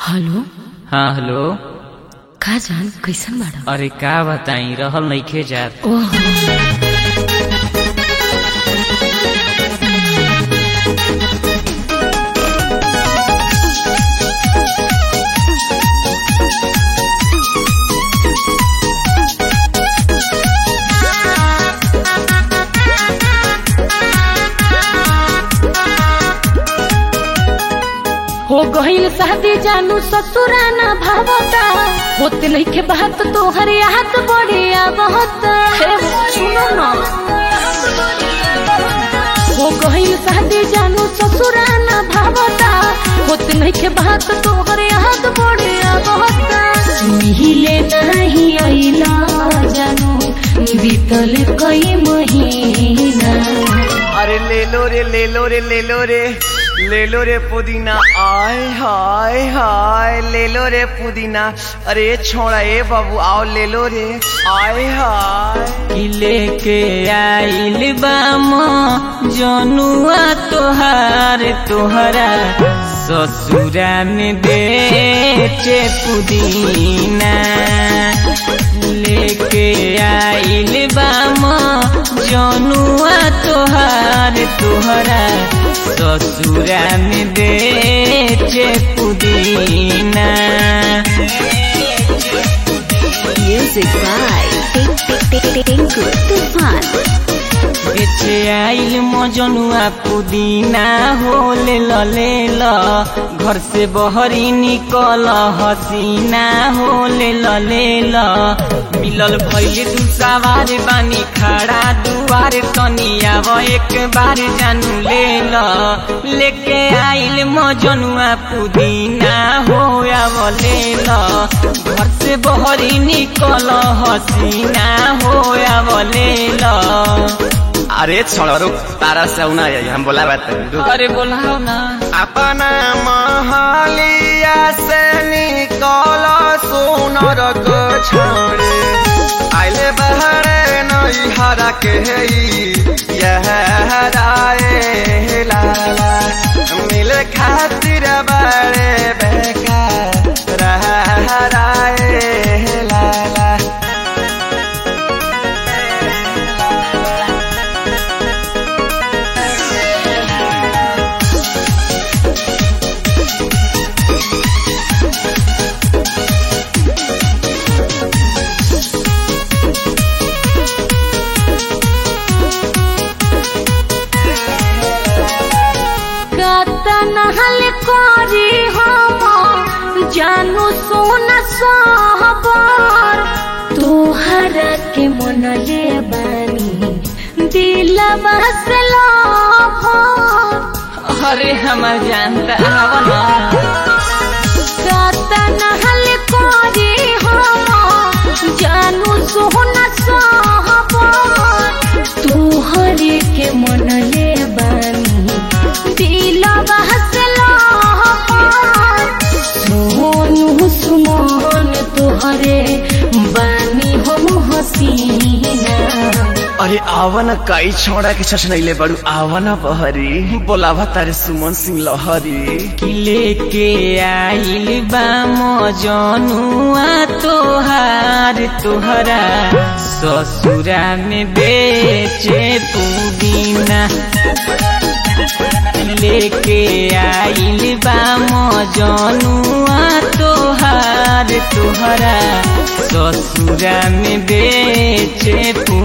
Hello हाँ hello का जान कैसन बाड़ा अरे का बताई रहल नइखे जात ओह हो गईल शादी जानू ससुराना भावता होते नइखे बात तोहर याद बढ़िया बहुत सुनो ना हो गईल शादी जानू ससुराना भावता होते नइखे बात तोहर याद बढ़िया बहुत मिहिले नहीं अइला जानू बीतल कई महीना अरे ले लो रे ले लो रे ले लो रे ले लो रे पुदीना आय हाय हाय ले लो रे पुदीना अरे छोड़ा ए बाबू आओ ले लो रे आय हाय कि लेके आइल बाम जनुआ तोहार तोहरा ससुरा में बेचे पुदीना लेके आइल बाम जनुआ तोहार तोहरा ससुरा में बेचे पुदीना Music by Tinku Tufan. बेचे आइल मजनुआ पुदीना हो ले ल ले ल घर से बहरी निकल हसीना हो ले ल ले ल मिलल भइले दू सवार बानी खड़ा दुआर तनी आव एक बार जानू ले ल लेके आइल मजनुआ पुदीना हो आव ले ल घर से बहरी निकल हसीना हो आव ले ल अरे छोड़ा रुक तारा से आऊ ना आई हम बोला बात रुक अरे बोलाओ ना अपना महालिया से निकल सोनर को छोड़े आइले बहरे नई हरा के यह हराए लाला मिले खातिर बड़े बेकार हराए लाला कतनहल करी हम जानू सोन सहबर तोहरा के मन ले बानी दिलवा से लभर अरे हमार जानता आवना कतनहल करी हम जानू सोन सहबर तोहरे के मन ले बानी दिलवा से लहर सोनू सुमन तोहरे बानी हम हसीना अरे आवन कई छोड़ा के छछनैले बड़ू आवन बहरी बोलावा तारे सुमन सिंह लहरी कि लेके आइल बा मजनुआ तोहार तोहरा ससुरा में बेचे पुदीना लेके आइल बा मजनुआ तोहार तोहरा ससुरा में बेचे पुदीना